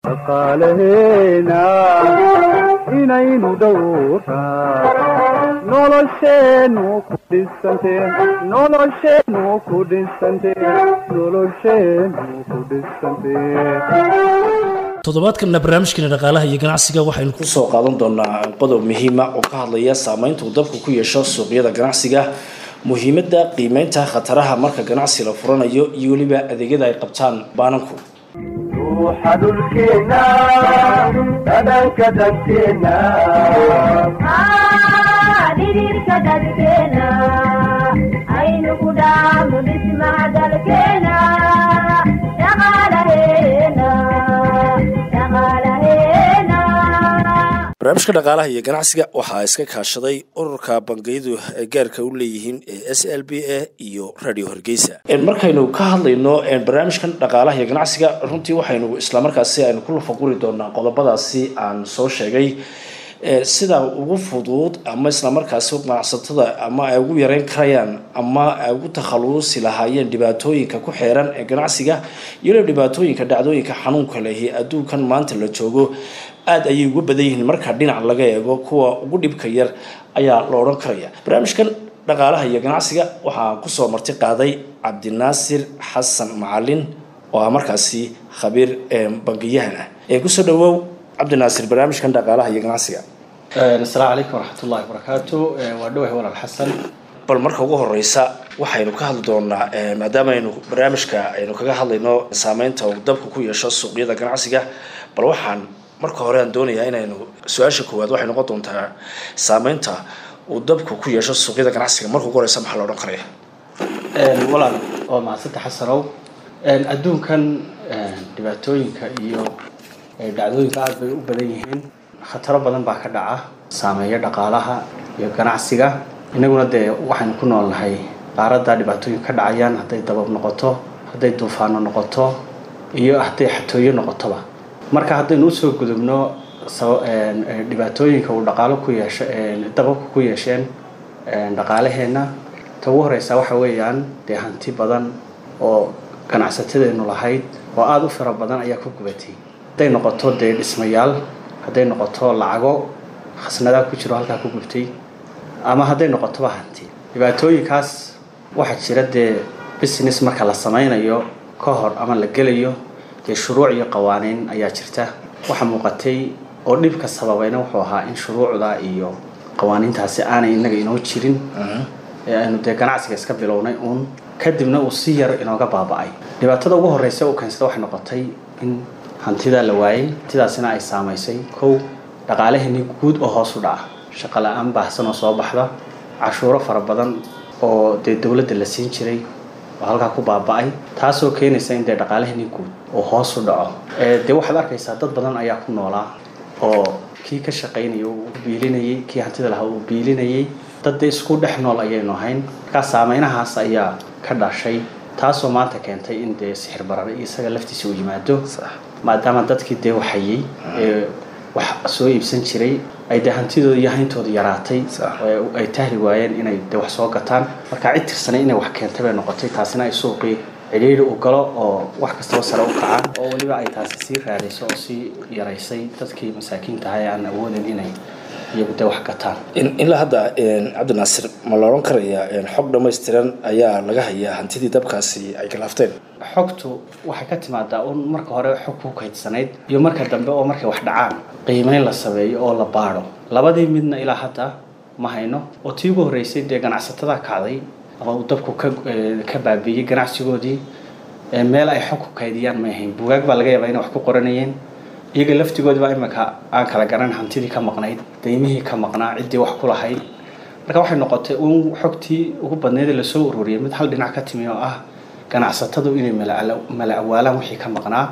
dhaqaalaheena inaynu dhowraa nolosheennu ku dhisante nolosheennu ku dhisante nolosheennu ku dhisante toddobaadkanna barnaamijkeena dhaqaalaha iyo ganacsiga waxaynu kusoo qaadan doonaa qodob muhiima oo ka hadlaya saameynta uu dabku ku yeesho suuqyada ganacsiga muhiimadda qiimeynta khataraha marka ganacsi la furanayo iyo weliba adeegyada ay qabtaan baananku ruuxa dhulkeena dhadhanka danteena dhidhiirka dadkeena aynu ku dhaamo dhismaha dalkeena dhaqaalaheena dhaqaalaheena barnaamijka dhaqaalaha iyo ganacsiga waxaa iska kaashaday ururka bangiyadu ay gaarka u leeyihiin ee s l b a iyo radio hargeysa markaynu ka hadlayno barnaamijkan dhaqaalaha iyo ganacsiga runtii waxaynu islamarkaasi aynu ku lafaguri doonaa qodobadaasi aan soo sheegay sida ugu fudud ama islamarkaasi ganacsatada ama ay ugu yareyn karayaan ama ay ugu takhalusi lahaayeen dhibaatooyinka ku xeeran ee ganacsiga iyo dhibaatooyinka dhacdooyinka xanuunka lehi adduunkan maanta la joogo aada ayay uga badan yihiin marka dhinac laga eego kuwa ugu dhibka yar ayaa la odhan karaya barnaamijkan dhaqaalaha iyo ganacsiga waxaa kusoo marti qaaday cabdinaasir xasan macalin oo ah markaasi khabiir bangiyahan ah ee kusoo dhawow cabdinaasir barnaamijkan dhaqaalaha iyo ganacsiga asalaamu calaykum waraxmat ullahi wabarakaatu waa dhawahay walaal xasan bal marka ugu horeysa waxaynu ka hadli doonaa maadaama aynu barnaamijka aynu kaga hadlayno saameynta uu dabka ku yeesho suuqyada ganacsiga bal waxaan marka hore aan doonayaa inaynu su-aasha koowaad waxay noqon doontaa saameynta uu dabku ku yeesho suuqyada ganacsiga marka ugu horeysa maxaa la odhan karaya walaal waa mahadsanta xasanow adduunkan dhibaatooyinka iyo dhacdooyinka aada bay u badan yihiin khataro badan baa ka dhaca saameeya dhaqaalaha iyo ganacsiga inaguna dee waxaynu ku nool nahay qaaradda dhibaatooyinka ka dhacayaan hadday dabab noqoto hadday duufaano noqoto iyo hadday xatooyo noqotoba marka haddaynu usoo gudubno dhibaatooyinka uu dhaqaalo ku yeesho dababka ku yeesheen dhaqaalaheenna ta ugu horeysa waxa weeyaan dee hanti badan oo ganacsatadeenu lahayd oo aada u fara badan ayaa ku gubatay hadday noqoto dee dhismayaal hadday noqoto lacago khasnadaa ku jiro halkaa ku gubtay ama hadday noqotoba hanti dhibaatooyinkaas waxaa jira dee business marka la sameynayo ka hor ama la gelayo dee shuruuc iyo qawaaniin ayaa jirta waxaa muuqatay oo dhibka sababayna wuxuu ahaa in shuruucda iyo qawaaniintaasi aanay inaga inoo jirin ee aynu dee ganacsiga iska bilownay uun kadibna uu si yar inooga baaba-ay dhibaatada ugu horeysa u keensada waxay noqotay in hantidaa la waayay hantidaasina ay saamaysay kow dhaqaalaheenii guud oo hoos u dhaca shaqo la-aan baahsan oo soo baxda cashuuro fara badan oo dee dowladda la siin jiray oo halkaa ku baaba-ay taasoo keenaysa in dee dhaqaalaheenii guud oo hoos u dhaco dee waxaad arkaysaa dad badan ayaa ku noolaa oo kii ka shaqaynaya uu biilinayay kii hantida lahaa uu biilinayay dad dee isku dhex nool ayaynu ahayn markaa saameynahaas ayaa ka dhashay taasoo maanta keentay in dee sixir barar isaga laftiisa uu yimaado maadaama dadkii dee waxayay ee wax soo iibsan jiray ay dee hantidooda iyo hayntooda yaraatay ay tahli waayeen inay dee wax soo gataan marka cid tirsanay inay wax keentay bay noqotay taasina ay suuqii cidhiiri u galo oo wax kastaba sare u kacaan oo weliba ay taasi sii raadayso oo sii yaraysay dadkii masaakiinta ahaa ee aan awoodin inay iyagu dee wax gataan ilaa hadda cabdinaasir ma la odhan karaya xog dhammaystiran ayaa laga hayaa hantidii dabkaasi ay galaafteen xogtu waxay ka timaadaa un marka hore xog ku kaydsanayd iyo marka dambe oo markay wax dhacaan qiimeyn la sameeyo oo la baadho labadii midna ilaa hadda ma hayno oo tii ugu horreysay dee ganacsatada kacday ama uu dabku ka ka baabiiyey ganacsigoodii meel ay xog ku kaydiyaan may ahayn bugaag baa laga yaabaa inay wax ku qoranayeen iyaga laftigoodibaa iminka aan kala garan hantidii ka maqnayd daymihii ka maqnaa ciddii wax ku lahayd marka waxay noqotay uun xogtii ugu badneyd lasoo ururiyay mid hal dhinac ka timi oo ah ganacsatadu inay mala awaalaan wixii ka maqnaa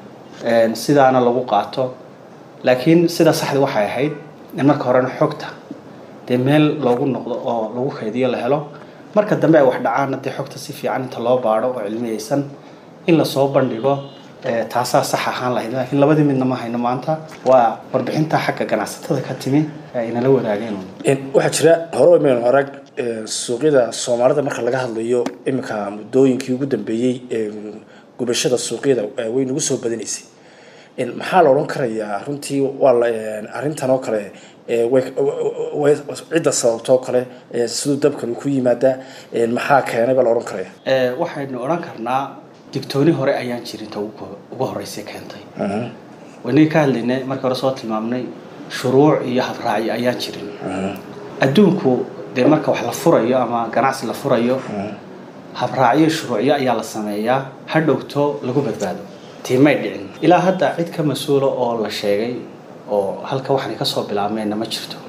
sidaana lagu qaato laakiin sida saxda waxay ahayd in marka horena xogta dee meel loogu noqdo oo lagu kaydiyo la helo marka dambe ay wax dhacaanna dee xogta si fiican inta loo baadho oo cilmiyeysan in lasoo bandhigo taasaa sax ahaan lahayd laakiin labadii midna ma hayno maanta waa warbixinta xagga ganacsatada ka timi ee inala wadaageen waxaa jira hore maynu arag suuqyada soomaalida marka laga hadlayo iminka muddooyinkii ugu dambeeyey gubashada suuqyada way nagu soo badanaysay En, maxaa la odhan karayaa runtii waa la en, arrintan oo kale ee, way- way- cidda sababtoo kale ee, siduu dabkan ku yimaadaa en, maxaa keenay baa la odhan karaya Ee, waxaynu odhan karnaa digtooni hore ayaan jirin ta ugu ugu horreysay keentay waynagii ka hadlaynay markii hore soo tilmaamnay shuruuc iyo habraacyo ayaan jirin adduunku dee marka wax la furayo ama ganacsi la furayo habraacyo iyo shuruucyo ayaa la sameeyaa ha dhowto lagu badbaado tiimay dhicin ilaa hadda cid ka mas-uula oo la sheegay oo halka waxaan kasoo bilaabmeenna ma jirto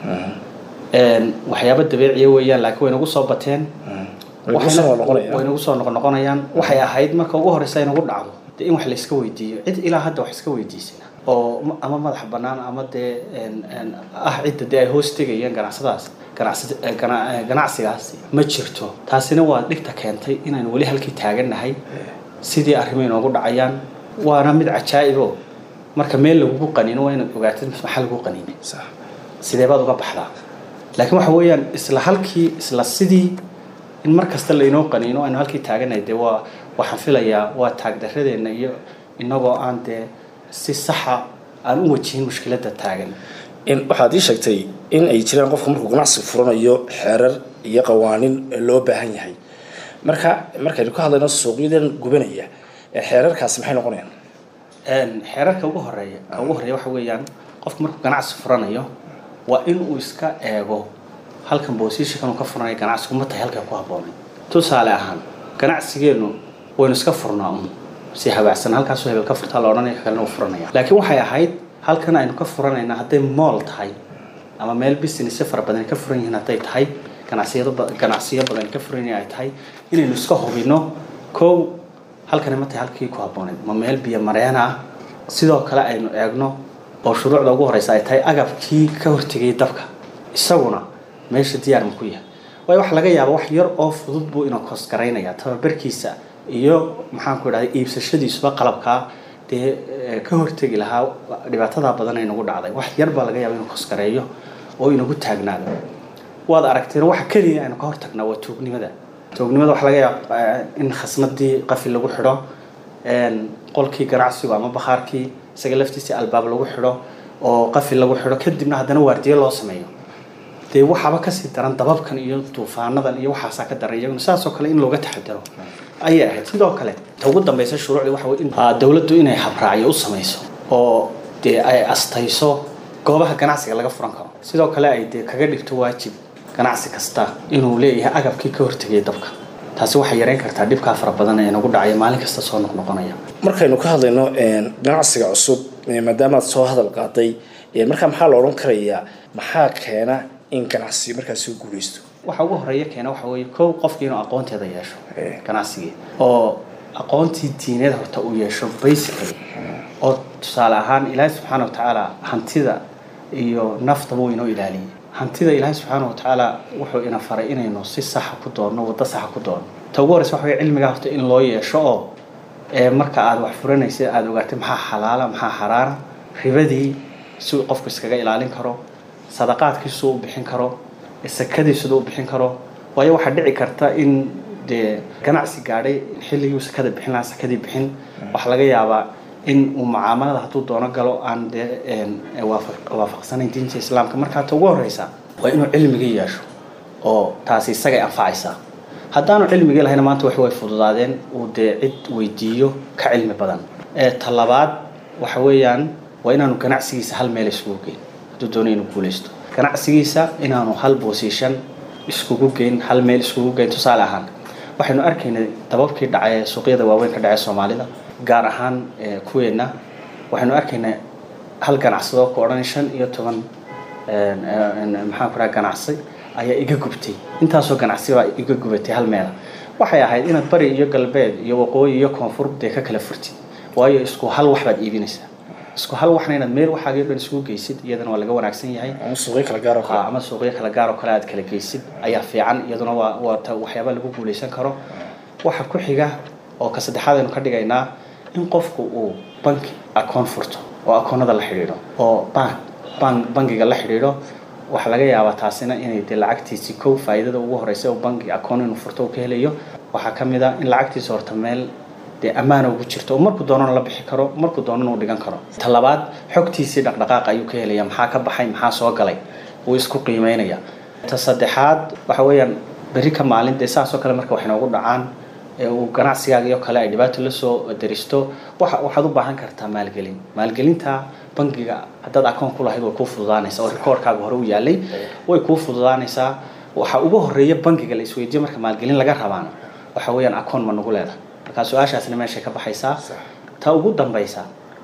Een, waxyaabo dabeeciya weeyaan laakiin way nagu soo bateen Way nagu soo noqonayaan. way nagu soo noqonoqonayaan waxay ahayd marka ugu horeysa ay nagu dhacdo dee in wax la iska weydiiyo cid ilaa hadda wax iska weydiisana oo ma- ama madax bannaan ama dee een- een ah cidda dee ay hoos tegayaan ganacsadaas ganacsi eh, gana- eh, ganacsigaasi ma jirto taasina waa dhigta keentay inaynu weli halkii taagannahay sidii arrimo inoogu dhacayaan waana mid cajaa'ibo marka meel lagugu qanino waa inaad ogaatid maxaa lagu qaninay sax sidee baad uga baxdaa laakiin waxa weeyaan isla halkii isla sidii in mar kasta lainoo qaniino aynu halkii taaganahay dee waa waxaan filayaa waa taagdaradeenna iyo inagoo aan dee si saxa aan u wajihin mushkiladda taagan in waxaad ii sheegtay in ay jiraan qofku markuu ganacsi furanayo xeerar iyo qawaanin loo baahan yahay marka markaynu ka hadlayno suuqyadan gubanaya ee xeerarkaasi maxay noqonayaan Een, xeerarka ugu horeeya ka ugu horeeya waxa weeyaan qofku markuu ganacsi furanayo waa in uu iska eego halkan boosishikan uu ka furanayo ganacsigu ma tahay halkan ku habboonay tusaale ahaan ganacsigeennu waynu iska furnaa un si habaacsan halkaasuu hebel ka furtaa la odhanaya ka kalena uu furanaya laakiin waxay ahayd halkan aynu ka furanayna hadday mool tahay ama meel business fara badan ay ka furan yihiin hadday tahay ganacsiyado ba- ganacsiyo badan ay ka furan yihiin ay tahay inaynu iska hubino kow halkani ma tahay halkii ku habbooneyd ma meel biyo mareena ah sidoo kale aynu eegno oo shuruucda ugu horeysa ay tahay agabkii ka hortegayay dabka isaguna meesha diyaar ma ku yahay waayo waxa laga yaaba wax yar oo fudud buu inuu koosgaraynaya tababarkiisa iyo maxaan ku idhahday iibsashadiisuba qalabkaa dee eh, ka hortegi lahaa dhibaatada badan ay nagu dhacday wax yar baa laga yaaba inuu koosgareeyo oo inagu taagnaado waad aragteen waxa keliya aynu ka hortagnaa waa tuugnimada tuugnimada waxa laga yaaba eh, in khasnadii qafi lagu xidho een, qolkii ganacsigu ama bakhaarkii isaga laftiisii albaab lagu xidho oo qafi lagu xidho kadibna haddana waardiye loo sameeyo dee waxaaba kasii daran dababkan iyo duufaanadan iyo waxaasaa ka daran iyaguna saasoo kale in looga taxadaro ayay ahayd sidoo kale ta ugu dambeysa shuruucdii waxa weye in ah, dowladdu inay habraacyo u samayso oo dee ay astayso goobaha ganacsiga laga furan karo sidoo kale ay dee kaga dhigto waajib ganacsi kasta inuu leeyahay agabkii ka hortegaya dabka taasi waxay yareyn kartaa dhibkaa fara badan ee nagu dhacaya maalin kasta soo noqnoqonaya markaynu ka hadlayno een, ganacsiga cusub ee maadaamaad soo hadal qaaday ee, markaa maxaa la odhan karayaa maxaa keena in ganacsi markaasi u guuleysto waxa ugu horeeya keena waxa weeye kow qofkii inuu aqoonteeda yeesho Eh. ganacsigii oo aqoontii diineed horta uu yeesho basically oo tusaale ahaan ilaahay subxaana wa tacaala hantida iyo naftaba uu inoo ilaaliyey hantida ilaahay subxaana wa tacaala wuxuu ina faray inaynu si saxa ku doonno waddo saxa ku doonno ta ugu horeysa waxa weye cilmigaa horta in loo yeesho oo ee marka aad wax furanaysid aada ogaatid maxaa xalaala maxaa xaraana ribadii si uu qofku iskaga ilaalin karo sadaqaadkiisu u bixin karo sakadiisuda u bixin karo waayo waxaa dhici karta in dee ganacsi gaadhay xilligii sakada bixin lahaa sakadii bixin waxaa laga yaabaa in uu mucaamalada hadduu doono galo aan dee een, waafaq- waafaqsanayn diinta islaamka markaa ta ugu horeysa waa inuu cilmigii yeesho oo taasi isagay anfacaysaa haddaanu cilmigii lahayna maanta wax way fududaadeen uu dee cid weydiiyo ka cilmi badan ee talabaad waxa weeyaan waa inaanu ganacsigiisa hal meel isugu geyn hadduu doonayo inuu guuleysto ganacsigiisa inaanu hal boosiishan iskugu geyn hal meel iskugu geyn tusaale ahaan waxaynu arkaynay dababkii dhacay ee suuqyada waaweyn ka dhacay soomaalida gaar ahaan ee kuweenna waxaynu arkaynay hal ganacsado ku odhan shan iyo toban een, een, maxaan ku dhaha ganacsi ayaa iga gubtay intaasoo ganacsi baa iga gubatay hal meela waxay ahayd inaad bari iyo galbeed iyo waqooyi iyo koonfur dee ka kala furtid waayo isku hal wax baad iibinaysaa isku hal waxna inaad meel waxaagii o dhan isugu geysid iyadana waa laga wanaagsan yahay ama suuqyo kala gaar oo Ah, kale ama suuqyo kala gaar oo kale aad kala geysid ayaa fiican iyaduna waa waa ta waxyaaba lagu guuleysan karo waxa ku xiga oo ka saddexaad aynu ka dhigaynaa in qofku uu banki akoon furto oo akoonada la xidhiidho oo bank bank bankiga la xidhiidho waxaa laga yaabaa taasina inay dee lacagtiisi kow faa'iidada ugu horeysa oo banki akoon inuu furto uu ka helayo waxaa ka mid a in lacagtiisa horta meel dee ammaana ugu jirto oo markuu doonana la bixi karo markuu doonana uu dhigan karo ta labaad xogtiisii dhaqdhaqaaqa ayuu ka helaya maxaa ka baxay maxaa soo galay wuu isku qiimeynaya ta saddexaad waxa weeyaan berri ka maalin dee saasoo kale marka wax inoogu dhacaan ee uu ganacsigaaga iyo kale ay dhibaato la soo daristo waxa waxaad u baahan kartaa maalgelin maalgelinta bangiga haddaad akoon ku lahayd way kuu fududaanaysaa oo rikoorkaaga hore u yaalay way kuu fududaanaysaa waxa ugu horeeya bangiga la isweydiiyo marka maalgelin laga rabaana waxa weeyaan akoon ma nagu leedahay marka su-aashaasna meeshay ka baxaysaa ta ugu dambaysa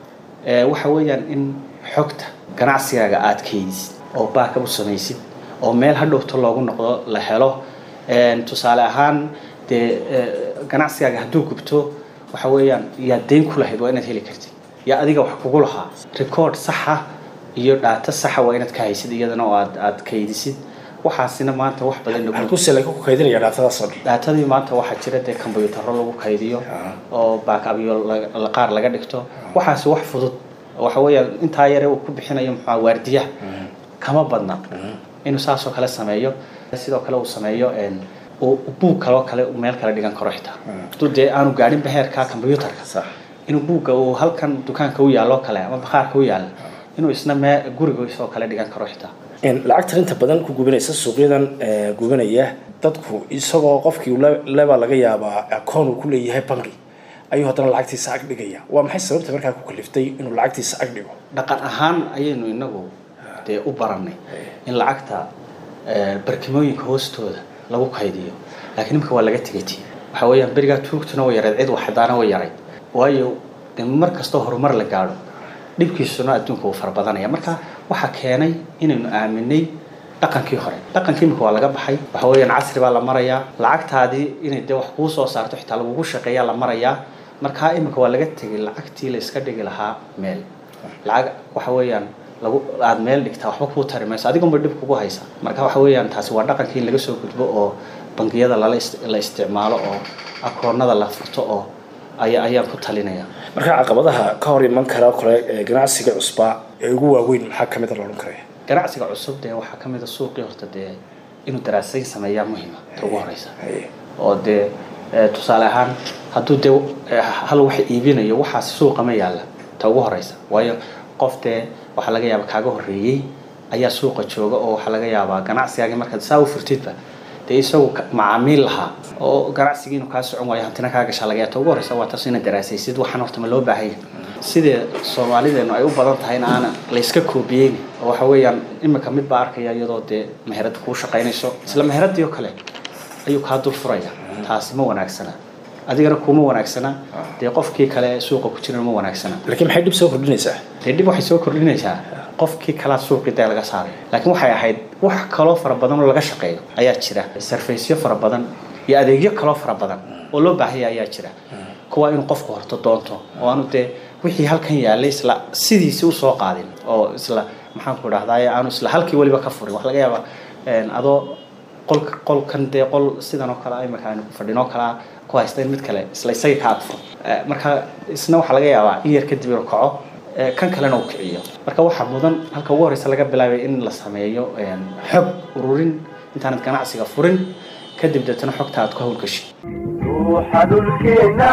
ee waxa weeyaan in xogta ganacsigaaga aad keydisid oo baaka u samaysid oo meel hadhowto loogu noqdo la helo tusaale ahaan dee ganacsigaaga hadduu gubto waxa weeyaan yaad dayn ku lahayd waa inaad heli kartid yaa adiga wax kugu lahaa record saxa iyo dhaato saxa waa inaad ka haysid iyadana oo aad aad kaydisid waxaasina maanta wax badan nagu halkuuse lagu kaydinaya dhaatadaas oo dhan dhaatadii maanta waxaa jira dee kombuyuutarro lagu kaydiyo oo baakabyo la- qaar laga dhigto waxaasi wax fudud waxa weeyaan intaa yare uu ku bixinayo muxua waardiyaha kama badna inuu saasoo kale sameeyo sidoo kale uu sameeyo uu buug kaloo kale uu meel kale dhigan karo xitaa hadduu dee aanu gaadhin beheerka kombuyuutarka sax inuu buugga uu halkan dukaanka u yaallo kale ama bakhaarka u yaalla inuu isna mee gurigiisoo kale dhigan karo xitaa lacagtan inta badan ku gubinaysa suuqyadan ee, gubinaya dadku isagoo qofkii le- leba laga yaabaa akoon uu ku leeyahay bangi ayuu haddana lacagtiisa ag dhigaya waa maxay sababta markaa ku kaliftay inuu lacagtiisa ag dhigo dhaqan ahaan ayaynu inagu dee u barannay in lacagta eh, barkimooyinka hoostooda lagu kaydiyo laakiin imika waa laga tegati waxa weeyaan berigaa tuugtuna way yareed cid waxdaana way yaray waayo dee mar kastoo horumar la gaadho dhibkiisuna adduunka wuu farabadanaya marka waxaa keenay inaynu aaminay dhaqankii hore dhaqankii imika waa laga baxay waxa weeyaan casri baa la marayaa lacagtaadii inay dee wax kuu soo saarto xitaa lagugu shaqeeyaa la marayaa markaa imika waa laga tegay lacagtii la iska dhigi lahaa meel lacag waxa weeyaan lagu aad meel dhigtaa waxba kuu tari mayso adigunba dhib kugu haysa marka waxa weeyaan taasi waa dhaqankii in laga soo gudbo oo bangiyada lala is- la isticmaalo oo akoonada la furto oo aya ayaan ku talinaya marka caqabadaha ka hor iman kara kale ee ganacsiga cusbaa ee ugu waaweyn maxaa kamid a la odhan karaya ganacsiga cusub dee waxaa ka mid a suuqii horta dee inuu daraasayn sameeyaa muhiima ta ugu horeysa Haye. oo dee eh, tusaale ahaan hadduu dee eh, hal wax iibinayo waxaas suuqa ma yaalla ta ugu horeysa waayo qof dee waxaa laga yaabaa kaaga horreeyey ayaa suuqa jooga oo waxaa laga yaabaa ganacsigaagii markaad saa u furtidba dee isagu ka- macaamiil lahaa oo ganacsigii inuu kaa socon waayo hantina kaa gashaa laga yaaba ta ugu horeysa waa taas inaad daraasaysid waxaan horta ma loo baahan yahay sidee soomaalideenu ay u badan tahayna aana layska koobiyeyn oo waxa weeyaan imika mid baa arkaya iyadoo dee meherad kuu shaqaynayso isla meheradii oo kale ayuu kaa dul furaya taasi ma wanaagsana adigana kuma wanaagsana dee qofkii kale ee suuqa ku jirana ma wanaagsana laakiin maxay dhib soo kordhinaysaa dee dhib waxay soo kordhinaysaa qofkii kalaa suuqii dee laga saaray laakiin waxay ahayd wax kaloo fara badan oo laga shaqeeyo ayaa jira sarfaysyo fara badan iyo adeegyo kaloo fara badan oo loo baahaya ayaa jira kuwa inuu qofku horto doonto oo aanu dee wixii halkan yaalay isla sidiisi usoo qaadin oo isla maxaan ku dhahdaye aanu isla halkii weliba ka furin wax laga yaaba een, adoo qolka qolkan dee qol sidan oo kale imika aynu fadhin oo kalea ku haysta in mid kale isla isaga ka agfuro Eh, marka isna waxaa laga yaabaa in yar kadib inuu kaco eh, kan kalena uu kiciyo marka waxaa mudan halka ugu horeysa laga bilaabay in la sameeyo een, xog ururin intaanad ganacsiga furin kadib deetana xogta aad ku hawlgashid ruuxa dhulkeenna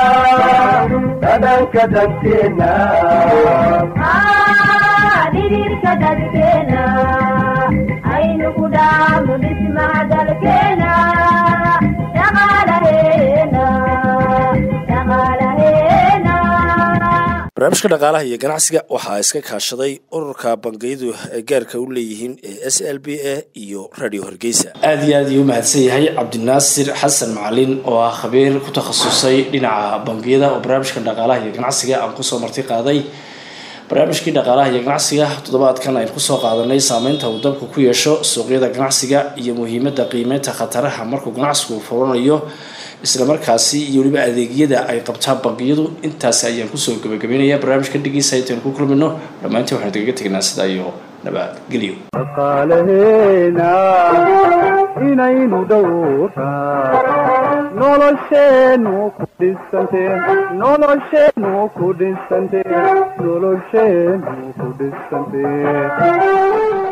dhadhanka danteena dhidhiirka dadkeena aynu ku dhaafno dhismaha dalkeena dhaqaalaheena dhaqaalaheena barnaamijka dhaqaalaha iyo ganacsiga waxaa iska kaashaday ururka bangiyadu ay gaarka u leeyihiin ee s l b a iyo radio hargeysa aada iyo aad ayuu umahadsan yahay cabdinaasir xasan macalin oo ah khabiir ku takhasusay dhinaca bangiyada oo barnaamijka dhaqaalaha iyo ganacsiga aan kusoo marti qaaday barnaamijkii dhaqaalaha iyo ganacsiga toddobaadkan aynu kusoo qaadanay saameynta uu dabku ku yeesho suuqyada ganacsiga iyo muhiimada qiimeynta khataraha markuu ganacsigu furanayo islamarkaasi iyo weliba adeegyada ay qabtaan bangiyadu intaasi ayaan kusoo gabagabeynaya barnaamijka dhigiisa intaynu ku kulmino dhammaantiin waxaanu kaga tegnaa sidaa iyo nabadgelyo dhaqaalaheena inaynu dhowraa nolosheennu ku dhisante nolosheennu ku dhisante nolosheennu ku dhisante